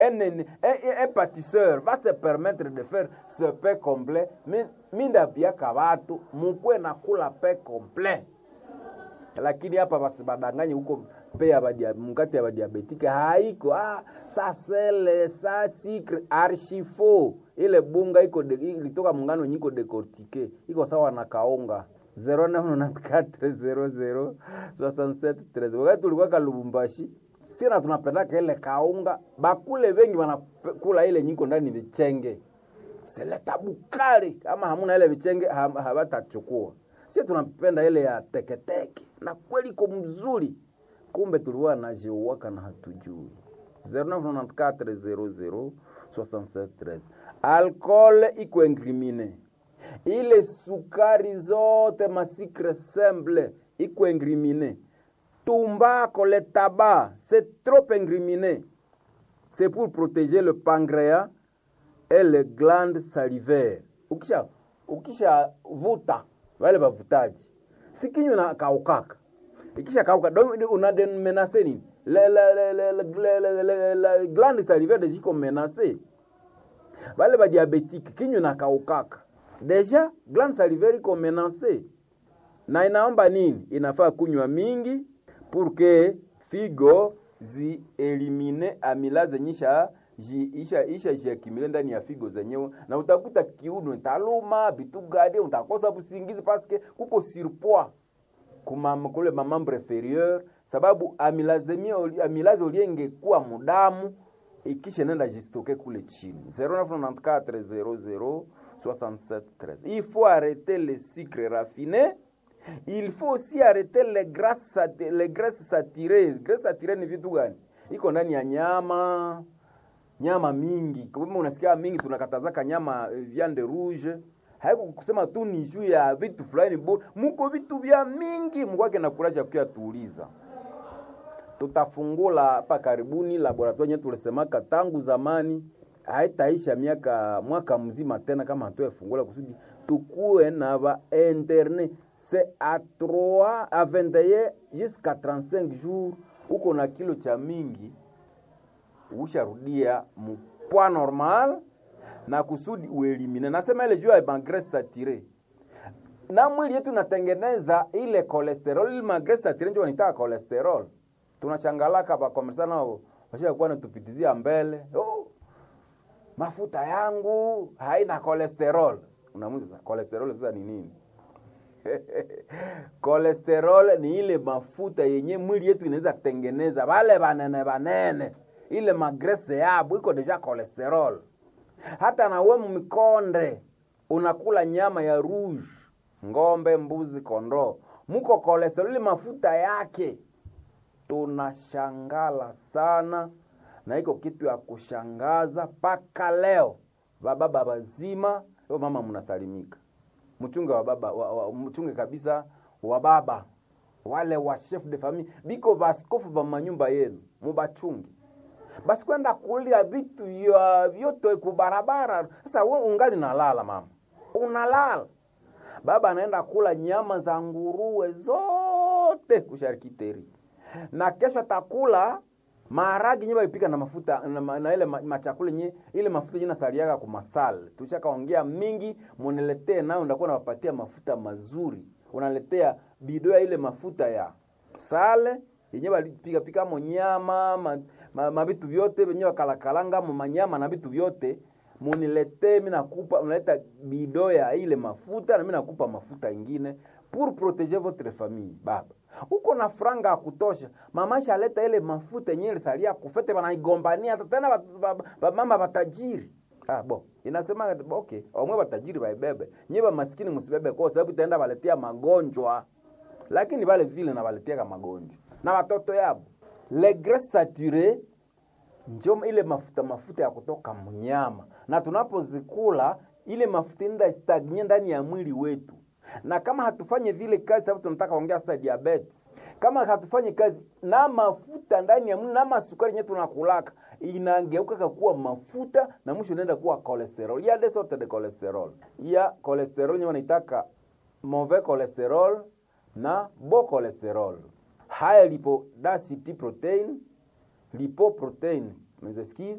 un, un, un, un pâtisseur va se permettre de faire ce pain complet mi- mindapiaka watu mukwe na kula pain complet lakini hapa basi badanganye huko pe ya badia, mkate ya badiabetike haiko ah, sa sele sa sikre archifo ile bunga iko de, ilitoka mungano nyiko decortique iko sawa na kaunga 0994006713 wakati tulikuwa kalubumbashi sina tunapendaka ile kaunga bakule vengi wanakula ile nyiko ndani vichenge seleta bukali kama hamuna ile vichenge ha- habatachukua sie tunapenda ile ya teketeke na kweli iko mzuri kumbe tulikuwa najiuwaka na hatujui 0994006713 alcool iko incrimine ile sukari zote masikre semble iko incrimine tumbako le tabac c'est trop incriminé c'est pour protéger le pancréas et les glandes salivaires. Ukisha ukisha vuta wale wavutaji, si kinywa na kaukaka, ikisha kauka donc una de menacer nini le le le le le le le le le glande salivaire ziko menacer wale ba diabétique kinywa na kaukaka, deja glande salivaire iko menacer na inaomba nini? Inafaa kunywa mingi pour que figo zielimine amylase nyisha ji- isha isha jiakimile ndani ya figo zenyewe, na utakuta kiuno taluma vitu gani, utakosa usingizi paske kuko surpoids kuma kule mamambre inferieur, sababu amylazemia oli- amylase oliengekuwa mudamu ikisha nenda jistoke kule chini 0994 00 67 13. Il faut arrêter les sucres raffinés il faut aussi arrêter les grasses, sat- les graisses saturées. Graisses saturées ni vitu gani? Iko ndani ya nyama, nyama mingi. Kama unasikia mingi, tunakatazaka nyama eh, viande rouge. Haiko kusema tu ni juu ya vitu fulani bo, muko vitu vya mingi, mkwake na kuraja kuya tuuliza. Tutafungula hapa karibuni laboratoire yetu tulisemaka tangu zamani haitaisha miaka mwaka mzima tena kama hatuefungula kusudi tukuwe na ba interne c'est à 3 à 21 jusqu'à 35 jours uko na kilo cha mingi usharudia mpwa normal na kusudi uelimine nasema ile juu ya magrese satire na mwili yetu natengeneza ile cholesterol ile magrese satire ndio wanitaka cholesterol tunashangalaka bakomesa nao washakuwa natupitizia mbele oh, mafuta yangu haina cholesterol unamuuliza cholesterol sasa ni nini cholesterol ni ile mafuta yenye mwili yetu inaweza kutengeneza wale banene banene ile magrese yabo iko deja cholesterol hata nawe mmikonde unakula nyama ya rouge ng'ombe mbuzi kondoo muko cholesterol ile mafuta yake tunashangala sana na iko kitu ya kushangaza mpaka leo bababa bazima yo mama mnasalimika mchunge wa baba wa, wa, mchunge kabisa wa baba wale wa chef de famille biko baskofu ba manyumba yenu mubachunge basi kwenda kulia vitu ya vyote kubarabara sasa we ungali nalala mama unalala baba anaenda kula nyama za nguruwe zote kusharikiteri na kesho atakula maharagi nye balipika na mafuta na, ma- na ile ma- machakula nye ile mafuta nye nasaliaga kumasal tushakaongea mingi muniletee nayo ndakuwa nawapatia mafuta mazuri unaletea bido ya ile mafuta ya sale yenye balipika pika mo nyama ma, ma, ma vitu vyote venye bakalakalanga mo manyama na vitu vyote muniletee mi nakupa unaleta bido ya ile mafuta na mi nakupa mafuta ingine pour protéger votre famille baba uko na franga ya kutosha mama shaleta ile mafuta yenyewe ilisalia kufete banaigombania hata tena ba- ba- ba- mama batajiri ah, bo inasema okay omwe batajiri baibebe nye bamaskini musibebe kwa sababu itaenda baletea magonjwa lakini vale vile na baletiaka magonjwa na watoto yabo le graisse saturée njo ile mafuta mafuta ya kutoka mnyama na tunapozikula ile mafuta inda stagnye ndani ya mwili wetu na kama hatufanye vile kazi sababu tunataka ongea sasa diabetes kama hatufanye kazi na mafuta ndani ya mwili na masukari yenye tunakulaka inageuka kuwa mafuta na mwisho inaenda kuwa cholesterol ya des sortes de cholesterol ya cholesterol yenye wanaitaka mauvais cholesterol na bon cholesterol haya lipo density protein lipoprotein mes excuses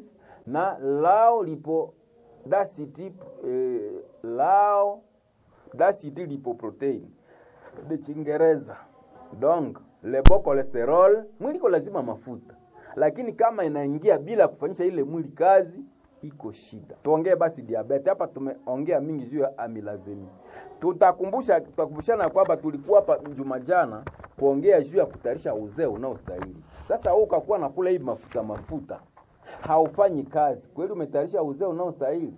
na lao lipo density eh, lao density lipoprotein de Chingereza. Donc le bon cholesterol, mwili iko lazima mafuta, lakini kama inaingia bila kufanyisha ile mwili kazi iko shida. Tuongee basi diabetes hapa, tumeongea mingi juu ya amilazemi. Tutakumbusha, tutakumbushana kwamba tulikuwa hapa juma jana kuongea juu ya kutayarisha uzee unaostahili. Sasa wewe ukakuwa nakula hii mafuta mafuta, haufanyi kazi kweli, umetayarisha uzee unaostahili?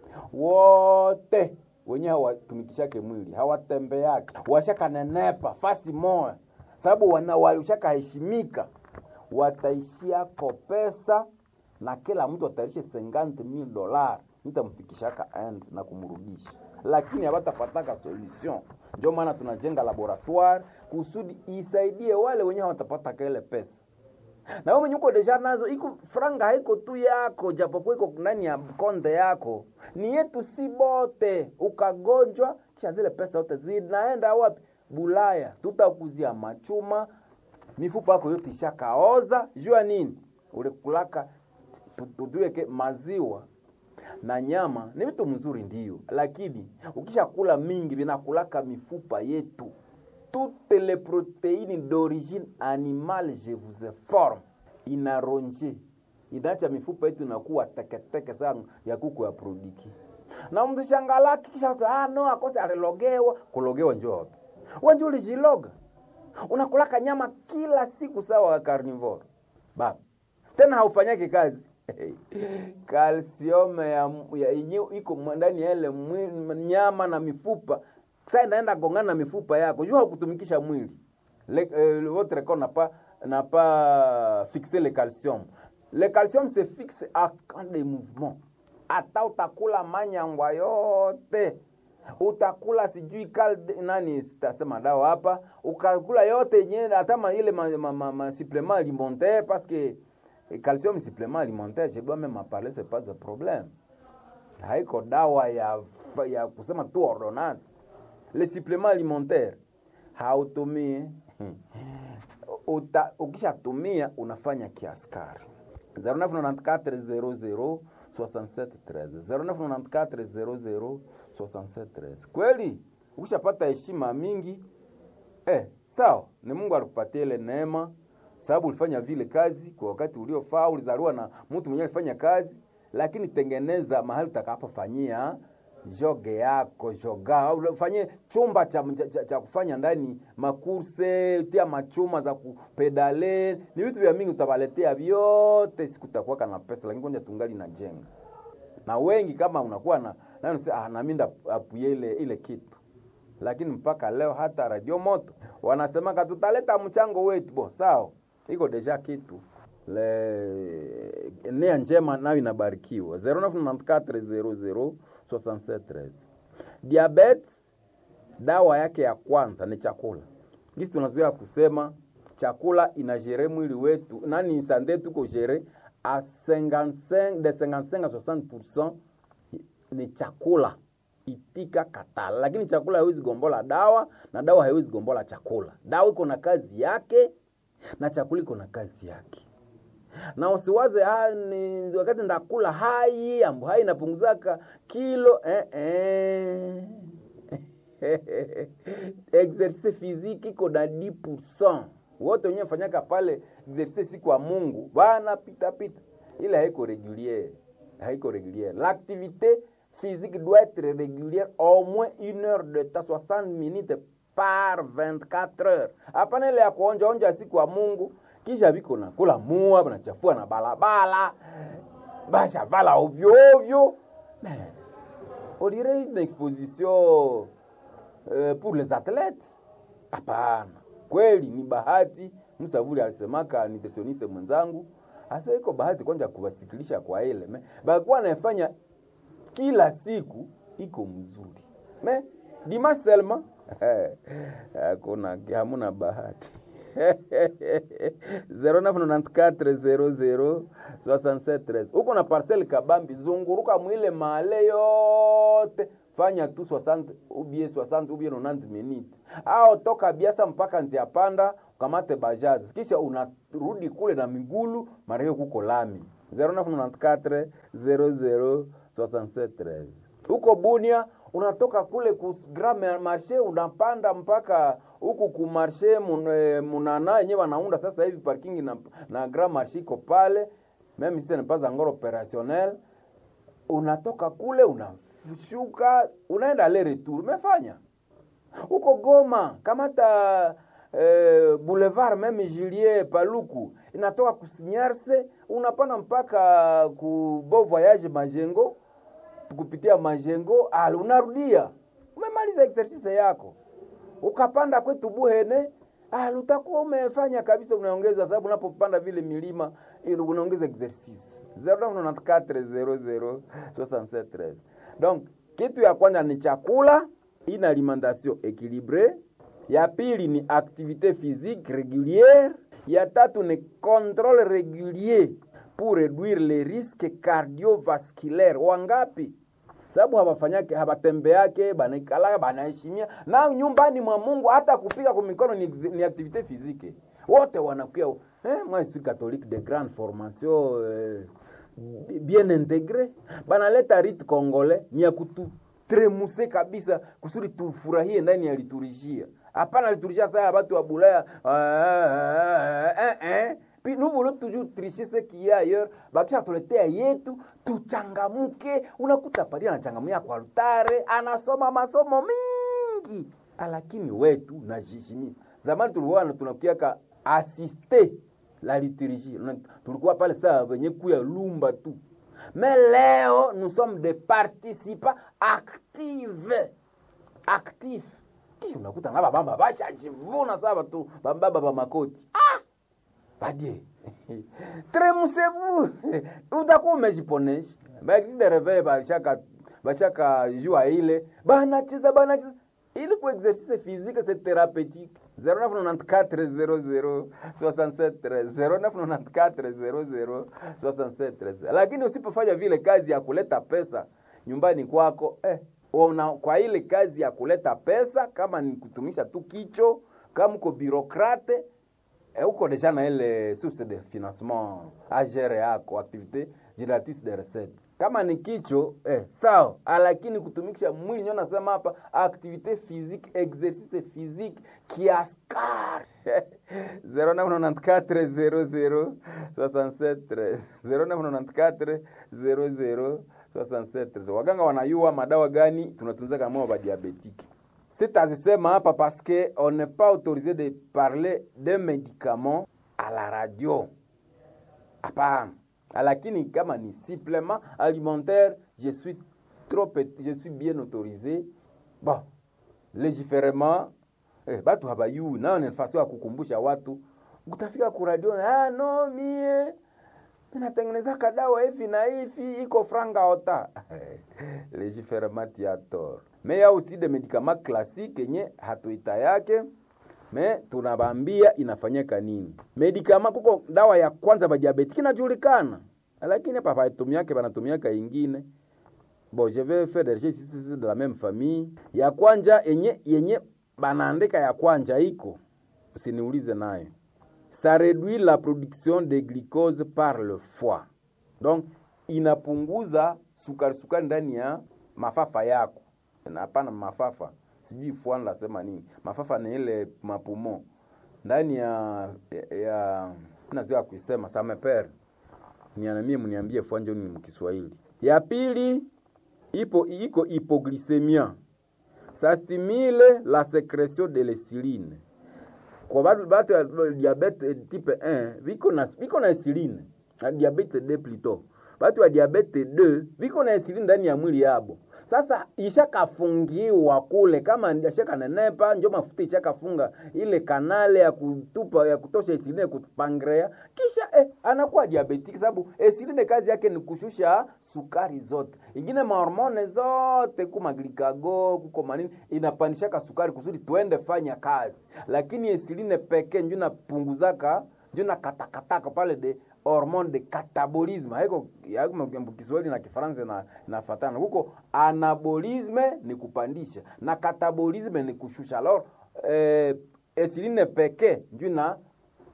Wote wenye hawatumikishake mwili hawatembeake, washakanenepa fasi moya, sababu wana walishakaheshimika, wataishiako pesa na kila mtu atarishe 50000 dola nitamfikishaka end na kumrudisha, lakini hawatapataka solution. Ndio maana tunajenga laboratoire kusudi isaidie wale wenyewe hawatapata ile pesa na wewe mwenye uko deja nazo, iko franga haiko tu yako, japokuwa iko ndani ya konde yako, ni yetu si bote. Ukagonjwa kisha zile pesa zote zinaenda wapi? Bulaya. Tutakuzia machuma, mifupa yako yote ishakaoza. Jua nini? Ulikulaka tutuweke maziwa na nyama ni vitu mzuri ndio, lakini ukishakula mingi vinakulaka mifupa yetu toutes les protéines d'origine animale je vous informe inaronje inaacha mifupa yetu inakuwa teketeke sana ya kuku ya produki na mtu shangalaki kisha ah no akose alilogewa kulogewa njoo wapi wewe ulijiloga unakulaka nyama kila siku sawa carnivore baba tena haufanyake kazi kalsium ya yenyewe iko ndani ya ile nyama na mifupa sasa inaenda gongana na mifupa yako, jua kutumikisha mwili le, euh, votre corps n'a pas n'a pas fixé le calcium. Le calcium se fixe à quand des mouvements. Hata utakula manyangwa yote utakula sijui kal nani sitasema dawa hapa, ukakula yote yenyewe hata ile ma, ma, ma, ma supplément alimentaire parce que calcium supplément alimentaire je dois même en parler c'est pas un problème. Haiko dawa ya ya kusema tu ordonnance le supplément alimentaire hautumii ukishatumia unafanya kiaskari 0994 0994 00 kweli ukishapata heshima mingi eh, sawa ni mungu alikupatia ile neema sababu ulifanya vile kazi kwa wakati uliofaa ulizaliwa na mtu mwenyewe alifanya kazi lakini tengeneza mahali utakapofanyia joge yako joga ufanye chumba cha, cha, cha kufanya ndani makurse tia machuma za kupedale ni vitu vya mingi utawaletea vyote siku utakuwa kana pesa lakini kwanza tungali na jenga na wengi kama unakuwa na nani ah, na mimi apuye ile ile kitu lakini mpaka leo hata radio moto wanasema tutaleta mchango wetu bo sawa iko deja kitu le nia njema nayo inabarikiwa 099400 6713. Diabetes dawa yake ya kwanza ni chakula. Gisi tunazoea kusema chakula inajere mwili wetu, nani sante tuko jere a 55 de 55 à 60% ni chakula itika katala, lakini chakula haiwezi gombola dawa na dawa haiwezi gombola chakula. Dawa iko na kazi yake na chakula iko na kazi yake na usiwaze ha, ni wakati ndakula hai ambu hai inapunguzaka kilo eh, eh. exercice physique iko na 10% wote wenyewe fanyaka pale exercice siku wa Mungu bana pita pita, ile haiko régulière, haiko régulière. L'activité physique doit être régulière au moins une heure de temps, 60 minutes par 24 heures. Hapana ile ya kuonja onja siku wa Mungu kisha viko na kula mua banachafua na balabala bashavala ovyo ovyo on dirait une exposition euh, pour les athlètes hapana kweli ni bahati msavuli alisemaka nutritioniste mwenzangu hasa iko bahati kwanja kuwasikilisha kwa ile me bakuwa naefanya kila siku iko mzuri me dimas selma hakuna hamuna bahati 0994006713 uko na parcel kabambi zunguruka mwile male yote fanya tu 60 ubie 60 ubie 90 minutes au toka biasa mpaka nzia panda ukamate bajazi kisha unarudi kule na migulu mara hiyo kuko lami 0994 00 67 huko Bunia unatoka kule ku Grand Marché unapanda mpaka huku ku Marché mun, eh, Munana yenyewe wanaunda sasa hivi parking na, na Grand Marché iko pale meme si ce n'est pas encore opérationnel unatoka kule unashuka unaenda le retour umefanya huko Goma kamata eh, boulevard meme Julie Paluku inatoka kusinyarse unapanda mpaka ku Beau Voyage Majengo kupitia Majengo al unarudia umemaliza exercise yako ukapanda kwetu Buhene al utakuwa umefanya kabisa unaongeza sababu unapopanda vile milima ili unaongeza exercise 0994006713 donc kitu ya kwanza ni chakula une alimentation équilibrée ya pili ni activité physique régulière ya tatu ni contrôle régulier pour réduire les risques cardiovasculaires wangapi sababu hawafanyake hawatembeake banaikalaka banaheshimia na nyumbani mwa Mungu hata kupiga kwa mikono ni, ni activité physique wote wanakuya eh, moi je suis catholique de grande formation euh, bien intégré banaleta rite congolais ni ya kutu tremuse kabisa kusudi tufurahie ndani ya liturujia hapana liturujia saa ya batu wa bulaya eh, eh. Puis nous voulons toujours tricher ce qu'il y a ailleurs. Bakisha tuletea yetu tuchangamuke. Unakuta padi anachangamia kwa altare, anasoma masomo mingi, lakini wetu najishimia. Zamani tulikuwa tunakiaka asiste la liturgie, tulikuwa pale saa wenye kuya lumba tu. Mais leo nous sommes des participants actifs actifs. Kisha unakuta na babamba bashajivuna saa batu bambaba ba makoti ah! badie tremusez-vous utakuwa umejiponesha baexi de reveil bashaka bashaka jua ile banacheza banacheza ili ku exercice physique c'est thérapeutique 0994 00 0994 lakini usipofanya vile kazi ya kuleta pesa nyumbani kwako eh, una, kwa ile kazi ya kuleta pesa kama ni kutumisha tu kicho kama uko birokrate eh, uko deja na ile source de financement agere yako activité génératrice de recette kama ni kicho eh, sawa lakini kutumikisha mwili nyo nasema hapa activité physique exercice physique kiaskar 0994 00 0994 00 67 waganga wanayua madawa gani tunatunza kama wa diabétique sitazisema hapa parce que on n'est pas autorisé de parler de médicaments à la radio hapana lakini kama ni supplément alimentaire je suis trop je suis bien autorisé bon légiférement eh, batu habayui nayo ni nafasi ya kukumbusha watu utafika ku radio ah, no mie natengeneza kadawa hivi na hivi iko franga ota légiférement tiator mais ya aussi de médicaments classiques yenye hatuita yake me tunabambia inafanyika nini medikama kuko dawa ya kwanza ba diabetiki inajulikana lakini hapa paitumiake banatumiaka ingine bon je vais faire des recherches de la même famille ya kwanja yenye yenye banaandika ya kwanja iko usiniulize nayo ça réduit la production de glucose par le foie donc inapunguza sukari sukari ndani ya mafafa yako hapana mafafa sijui foie nasema nini mafafa ni ile mapumo ndani ya ya nazoea kuisema sameper nianamie mniambie foie njo ni mkiswahili ya pili ipo iko hypoglycemia ça stimule la sécrétion de l'insuline kwa batu batu ya diabete type 1 viko na viko na insuline na diabete 2 plutôt batu ya diabete 2 viko na insuline ndani ya mwili yabo sasa ishakafungiwa kule kama ishakanenepa njo mafuta ishakafunga ile kanale ya kutupa ya kutosha insuline kupangrea kisha eh, anakuwa diabetiki sababu insuline kazi yake ni kushusha sukari zote ingine mahormone zote kuma glikago kuko manini inapandishaka sukari kusudi tuende fanya kazi lakini insuline pekee njo napunguzaka njo nakatakataka pale de hormone de catabolisme haiko Kiswahili na Kifaransa na nafatana huko. Anabolisme ni kupandisha na catabolisme ni kushusha. Alors eh, insuline pekee ndio na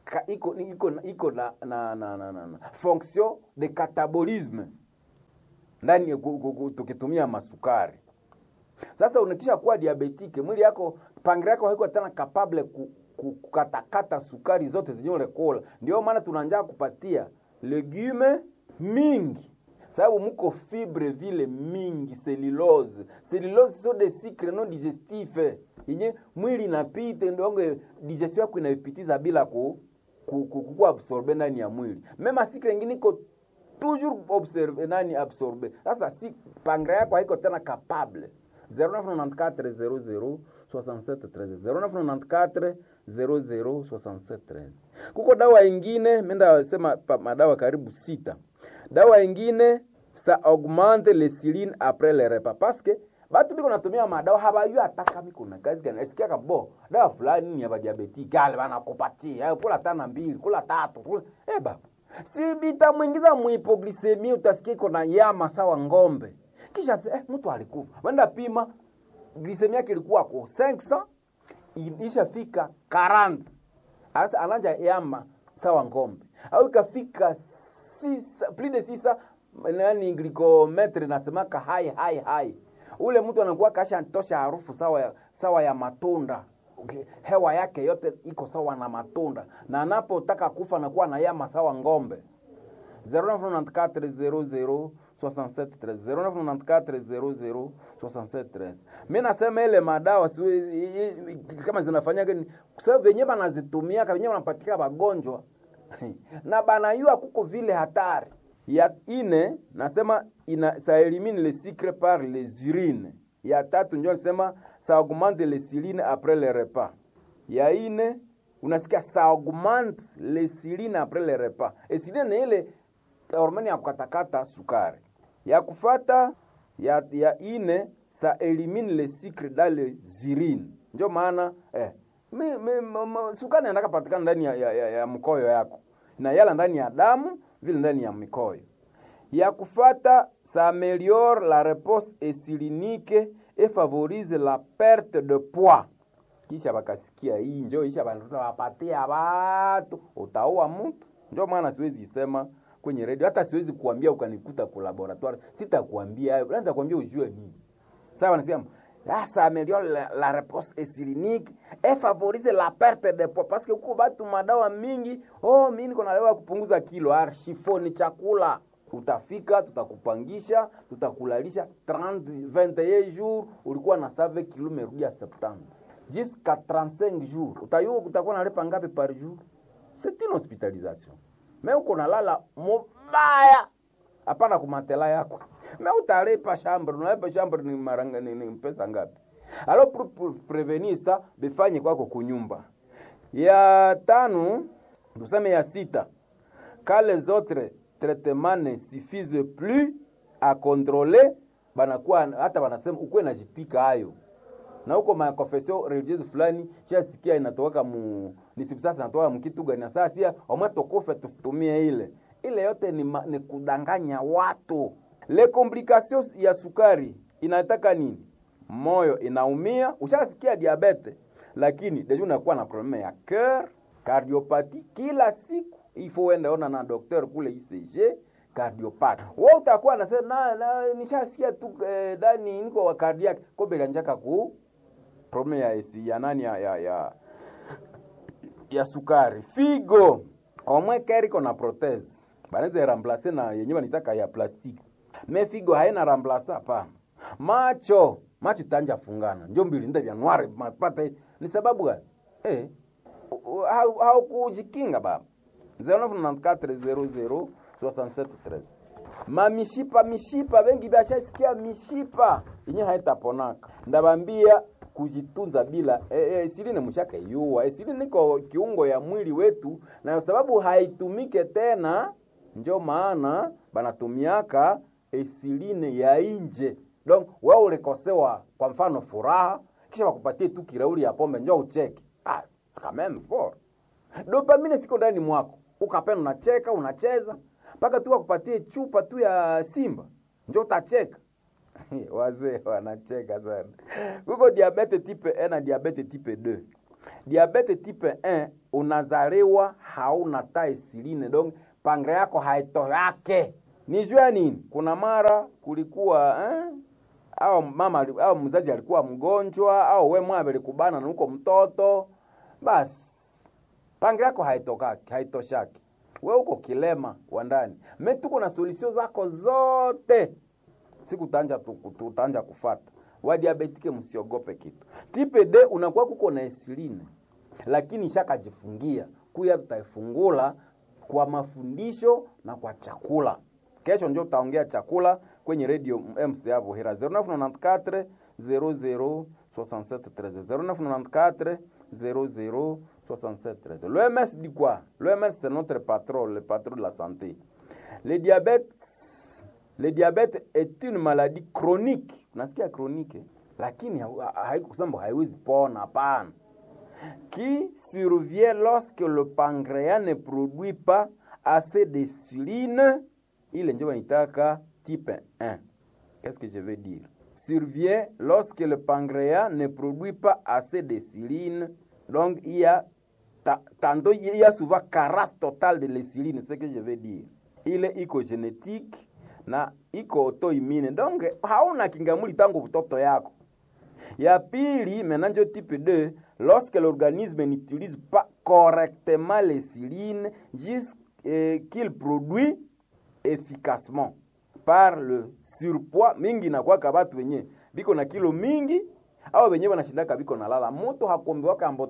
ka, iko iko iko na, na, na, na, na, na fonction de catabolisme ndani tukitumia masukari. Sasa unakisha kuwa diabetike, mwili yako pangre yako haiko tena capable ku, ku, kukatakata sukari zote zenye ulekola. Ndio maana tunanja kupatia legume mingi sababu muko fibre vile mingi, cellulose. Cellulose so de sucre non digestif yenye mwili inapita ndonge digestion yako inaipitiza bila ku, ku, ku, ku absorbe ndani ya mwili. Mema sucre nyingine iko toujours observe nani absorbe. Sasa si pangre yako haiko tena capable 0994 00 67 13 0994 00 67 13. Kuko dawa ingine menda sema madawa karibu sita. Dawa ingine sa augmente le siline après le repas parce que batu biko natumia madawa habayu ataka miko na kazi gani esikia kabo dawa fulani ni ya diabetic gale bana kupatia kula tana mbili kula tatu kula eh baba si bitamwingiza muhipoglisemi utasikia iko na yama sawa ngombe kisha eh, mtu alikufa wenda pima glisemi yake ilikuwa ko 500 ishafika 40 asa ananja yama sawa ngombe au ikafika sisa, plus de sisa nani glikometre nasemaka hai hai hai ule mtu anakuwa kasha tosha harufu sawa ya, sawa ya matunda okay. hewa yake yote iko sawa na matunda na anapotaka kufa anakuwa na yama sawa ngombe 0994 mi nasema ile madawa kama zinafanyaga sababu venye banazitumia venye banapatika wagonjwa na banayua kuko vile hatari ya ine nasema ina sa elimine le sucre par les urines ya tatu njo nasema sa augmente le siline après le repas ya ine unasikia sa augmente le siline après le repas esiline ni ile hormone ya kukatakata sukari ya kufata ya, ya ine sa elimine le sucre dans les urines njo maana eh, mi, mi, mi, sukari inataka patikana ndani ya, ya, ya, ya mkoyo yako na yala ndani ya damu vile ndani ya mikoyo ya kufata ça améliore la réponse insulinique et favorise la perte de poids kisha bakasikia hii njo isha wapatia watu utaua mtu njo maana siwezi isema kwenye redio hata siwezi kuambia ukanikuta ku laboratoire sitakuambia hayo labda nitakwambia ujue nini sawa nasema Ah, ça améliore la, la réponse insulinique et favorise la perte de poids parce que huko batu madawa mingi oh mimi niko na dawa kupunguza kilo arshifo ni chakula utafika tutakupangisha tutakulalisha 30 21 jours ulikuwa na save kilo umerudia 70 jusqu'à 35 jours utayua utakuwa nalipa ngapi par jour c'est une hospitalisation mais uko nalala mubaya hapana kumatela yako me utalipa chambre unalipa chambre ni maranga ni, ni pesa ngapi alo pour, pour prevenir ça bifanye kwako kunyumba ya tano tuseme ya sita quand les autres traitements ne suffisent plus à contrôler banakuwa hata wanasema ukuwe najipika hayo na huko makonfesio religieuse fulani chasikia inatoka mu nisibu sasa inatoka mkitu gani na sasa sia omwe tokufe tusitumie ile ile yote ni, ma, ni kudanganya watu le complications ya sukari inataka nini moyo inaumia ushasikia diabete lakini deja unakuwa na probleme ya cœur cardiopati kila siku ifo uende ona na docteur kule ICG cardiopati wewe utakuwa nasema na, na nishasikia tu eh, dani niko wa cardiac kobe njaka ku probleme ya esi ya nani ya, ya, ya, ya sukari figo omwe keriko na prothèse banaweza remplacer na yenyewe wanitaka ya plastiki me figo haina remplacer hapana macho macho tanja fungana njo mbili nda vya nwari mapata ni sababu gani eh haukujikinga baba 0994006713 mamishipa mishipa bengi bashasikia mishipa yenye haitaponaka ndabambia kujitunza bila e, e, insuline mshaka yuwa insuline niko kiungo ya mwili wetu na sababu haitumike tena njo maana banatumiaka insuline ya inje donc wewe ulikosewa kwa mfano furaha kisha wakupatie tu kirauli ya pombe njo ucheke ah, c'est quand même fort dopamine siko ndani mwako ukapenda unacheka unacheza mpaka tu wakupatie chupa tu ya simba njo utacheka wazee wanacheka sana kuko diabete type 1 na diabete type 2 diabete type 1 unazaliwa hauna ta esiline donc pangre yako haitoyake ni juu ya nini kuna mara kulikuwa eh? au mama ali- au mzazi alikuwa mgonjwa au we mwana alikubana na uko mtoto basi pangi yako haitokaki haitoshaki we uko kilema wa ndani me tuko na solution zako zote siku tanja tutanja kufata wadiabetike msiogope kitu tipe d unakuwa kuko na esiline lakini ishakajifungia kuya tutaifungula kwa mafundisho na kwa chakula kesho njo utaongea chakula kwenye radio mca vohera 0994 00 67 0994 00 67 L'OMS dit quoi L'OMS c'est notre patron, le patron de la santé. Le diabète, le diabète est une maladie chronique. Unasikia chronique? eh? Lakini haikusema haiwezi pona, hapana. Qui survient lorsque le pancréas ne produit pas assez d'insuline, ile ndio wanitaka type 1. Qu'est-ce que je veux dire Survient lorsque le pancréas ne produit pas assez d'insuline. Donc il y a ta- tantôt il y a souvent carence totale de l'insuline, c'est ce que je veux dire. Ile iko génétique na iko autoimmune. Donc hauna kingamuli tangu mtoto yako. Ya pili, maintenant ndio type 2, lorsque l'organisme n'utilise pas correctement l'insuline jusqu'il produit efficacement par le surpoids mingi inakwaka batu wenye biko na kilo mingi au wenyewe wanashindaka biko na lala mutu hakombiwaka ambo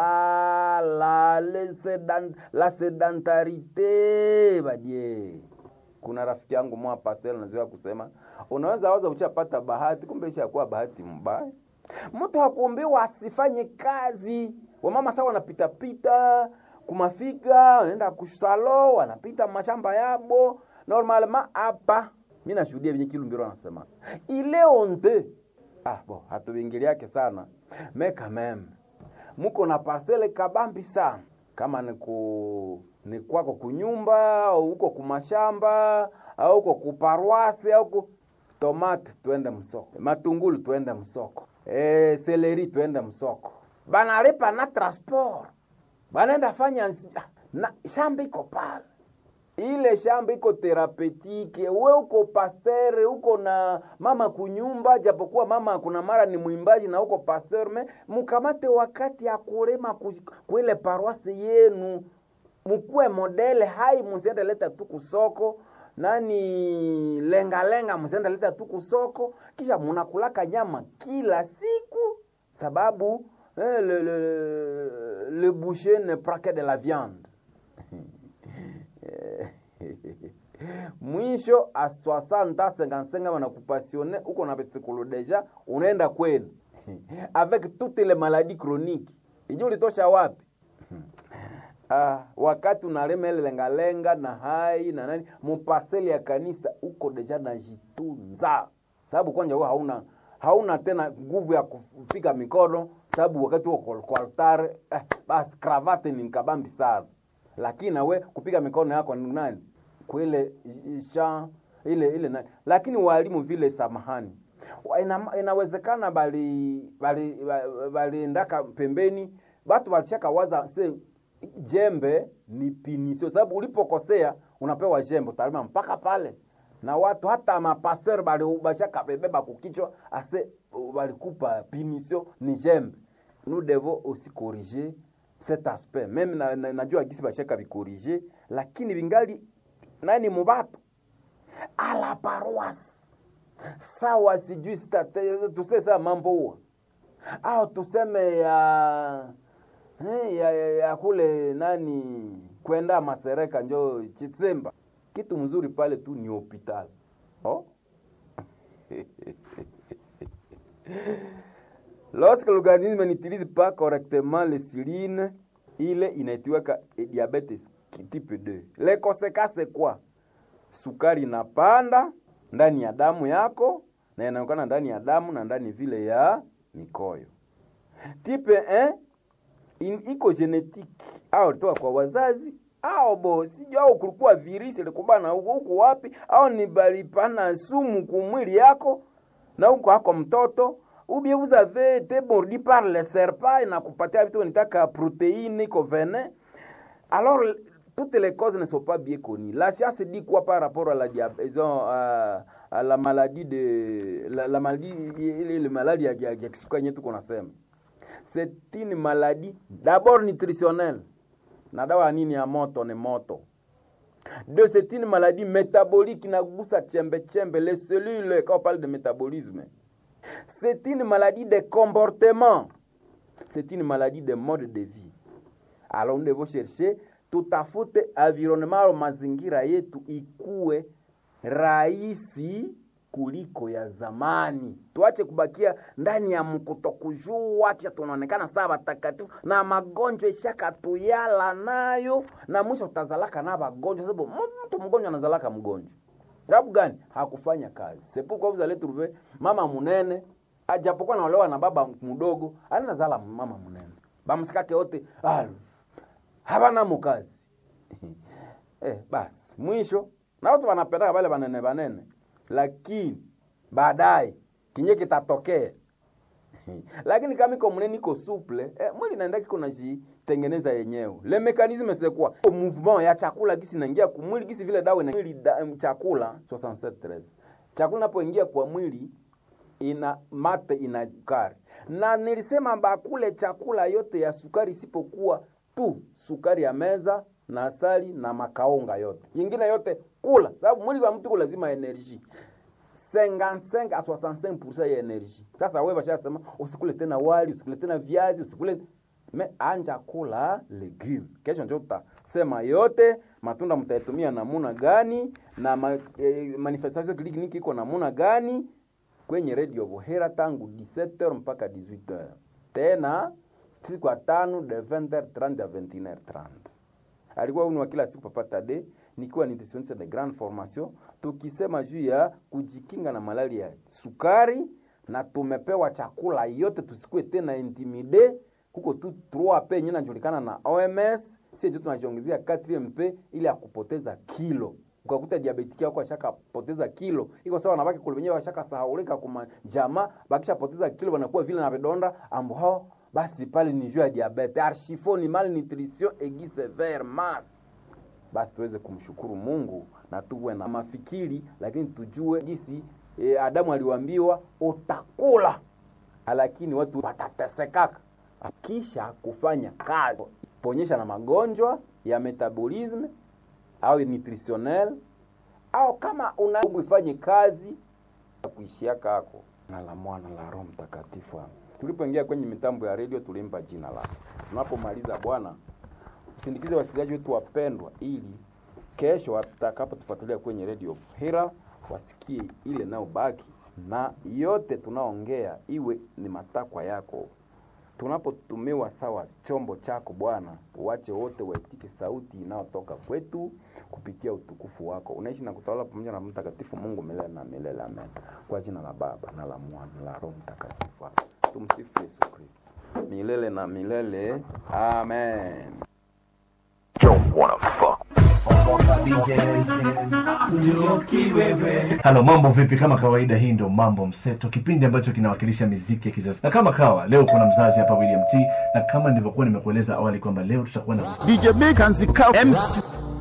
talala le sedan, la sedentarite badie kuna rafiki yangu mwa pastel nazoea kusema unaweza waza uchapata bahati kumbe ishakuwa bahati mbaya mtu hakuombewa asifanye kazi wamama sawa wanapitapita kumafika wanaenda kusalo wanapita mashamba yabo normalement hapa mi nashuhudia venye kilumbiro anasema ile onte ah, bo hatuingiliake sana me quand même muko na parcele kabambi sana kama ni ku ni kwako kunyumba au uko kumashamba au uko kuparwasi au ku tomate twende msoko matungulu twende msoko e, seleri twende msoko banalipa na transport banaenda fanya nzi- ah, na shamba iko pale ile shamba iko therapetike, we uko pasteur, uko na mama kunyumba, japokuwa mama kuna mara ni mwimbaji na uko pasteur, me mukamate wakati ya kulima ku- kuile paroisse yenu, mukuwe modele hai, musiende leta tu kusoko nani lengalenga, musiende leta tu kusoko, kisha munakulaka nyama kila siku sababu eh, le, le, le boucher ne prend que de la viande mwisho a 60 55 wanakupasione uko na petsikulu deja unaenda kwenu avec toutes les maladies chroniques iji ulitosha wapi ah, wakati unalema ile lengalenga na hai na nani mupaseli ya kanisa uko deja najitunza sababu kwanja wewe hauna hauna tena nguvu ya kupiga mikono sababu wakati uko kwa altare eh, basi kravate ni nkabambi sana lakini nawe kupiga mikono yako ni nani kwile sha ile ile nani lakini walimu vile samahani Wa- ina, inawezekana bali bali ba- baliendaka pembeni batu walishaka waza se jembe ni pinisio sababu ulipokosea unapewa jembe utalima mpaka pale na watu hata mapasteur bali bashaka bebeba kukichwa ase balikupa pinisio ni jembe nous devons aussi corriger cet aspect meme na, na, najua gisi bashaka bikorige lakini bingali nani mubatu ala paroisse sawa sijui state tuse saa mambo huwa au tuseme ya eh, ya, ya, ya kule nani kwenda masereka njo chitsemba kitu mzuri pale tu ni hopital oh? Lorsque l'organisme n'utilise pas correctement l'insuline, il inaitiwaka diabète type 2. Les conséquences c'est quoi? Sukari inapanda ndani ya damu yako na inaonekana ndani ya damu na ndani vile ya mikoyo. Type 1 in, iko genetique au ilitoka kwa wazazi au bo sijui au kulikuwa virisi ilikubana huko huko wapi au ni balipana sumu kumwili yako na huko hako mtoto ou bien vous avez été mordu par le serpent inakupatia vitu nitaka protéine iko venin alors toutes les causes ne sont pas bien connues la science dit quoi par rapport à la diabète à, à la maladie de la, la maladie ile ile maladie ya, ya, ya kisukari yetu kunasema c'est une maladie d'abord nutritionnelle na dawa ya nini ya moto ni moto deux c'est une maladie métabolique inagusa chembe chembe les cellules quand on parle de métabolisme c'est une maladie de comportement c'est une maladie de mode de vie alors nous devons chercher tutafute environnement mazingira yetu ikuwe rahisi kuliko ya zamani. Tuache kubakia ndani ya mkutokujua, acha tunaonekana saa watakatifu na magonjwa ishakatuyala nayo, na mwisho utazalaka na magonjwa, sababu mtu mgonjwa anazalaka mgonjwa. Sababu gani? Hakufanya kazi. Sepu kwa vous allez trouver mama munene ajapokuwa naolewa na baba mdogo, anazala mama munene, bamsikake wote ah, habana mukazi eh, basi mwisho na watu wanapendaka wale banene banene lakini baadaye kinye kitatokea lakini kama iko mnene iko souple eh, mwili naenda kiko najitengeneza yenyewe le mekanisme c'est quoi mouvement ya chakula gisi naingia kwa mwili gisi vile dawa mwili da, chakula 67 chakula napoingia kwa mwili ina mate ina sukari na nilisema bakule chakula yote ya sukari isipokuwa tu sukari ya meza na asali na makaonga yote ingine yote kula sababu mwili wa mtu lazima energie 55 a 65% ya energie sasa wewe bashasema usikule tena wali usikule tena viazi usikule me anja kula legume kesho ndio tutasema yote matunda mtaitumia namuna gani na ma, eh, manifestation kliniki iko namuna gani kwenye radio Vohera tangu 17h mpaka 18h tena siku ya tano de 20h30 à 21h30 alikuwa uni wa kila siku Papa Tade, nikiwa nutritionniste de grande formation, tukisema juu ya kujikinga na malaria ya sukari, na tumepewa chakula yote, tusikue tena intimide. Kuko tu 3P yenye inajulikana na OMS, sisi ndio tunajiongezea 4MP ili ya kupoteza kilo ukakuta diabetiki yako ashakapoteza kilo, iko sawa nabaki kule wenyewe washakasahaulika kuma jamaa, bakishapoteza kilo wanakuwa vile na vidonda ambo hao basi pale ni juu ya diabete archifo ni malnutrition aiguë sévère mass basi tuweze kumshukuru Mungu na tuwe na mafikiri, lakini tujue jinsi e, Adamu aliwaambiwa utakula, lakini watu watatesekaka kisha kufanya kazi ponyesha na magonjwa ya metabolisme au nutritionnel au kama una ifanye kazi kuishia kako na la mwana la Roho Mtakatifu. Tulipoingia kwenye mitambo ya redio tulimpa jina lake. Tunapomaliza Bwana, usindikize wasikilizaji wetu wapendwa, ili kesho watakapotufuatilia kwenye redio Hera wasikie ile nayo baki na yote tunaongea iwe ni matakwa yako. Tunapotumiwa sawa chombo chako Bwana, uache wote waitike sauti inayotoka kwetu kupitia utukufu wako. Unaishi na kutawala pamoja na Mtakatifu Mungu milele na milele, amen. Kwa jina la Baba na la Mwana na la Roho Mtakatifu. Tumsifu Yesu Kristo milele na milele, amen. Don't wanna fuck. Halo, mambo vipi? Kama kawaida, hii ndio Mambo Mseto, kipindi ambacho kinawakilisha miziki ya kizazi. Na kama kawa leo kuna mzazi hapa William T, na kama nilivyokuwa nimekueleza awali kwamba leo tutakuwa na DJ Big and the Cow MC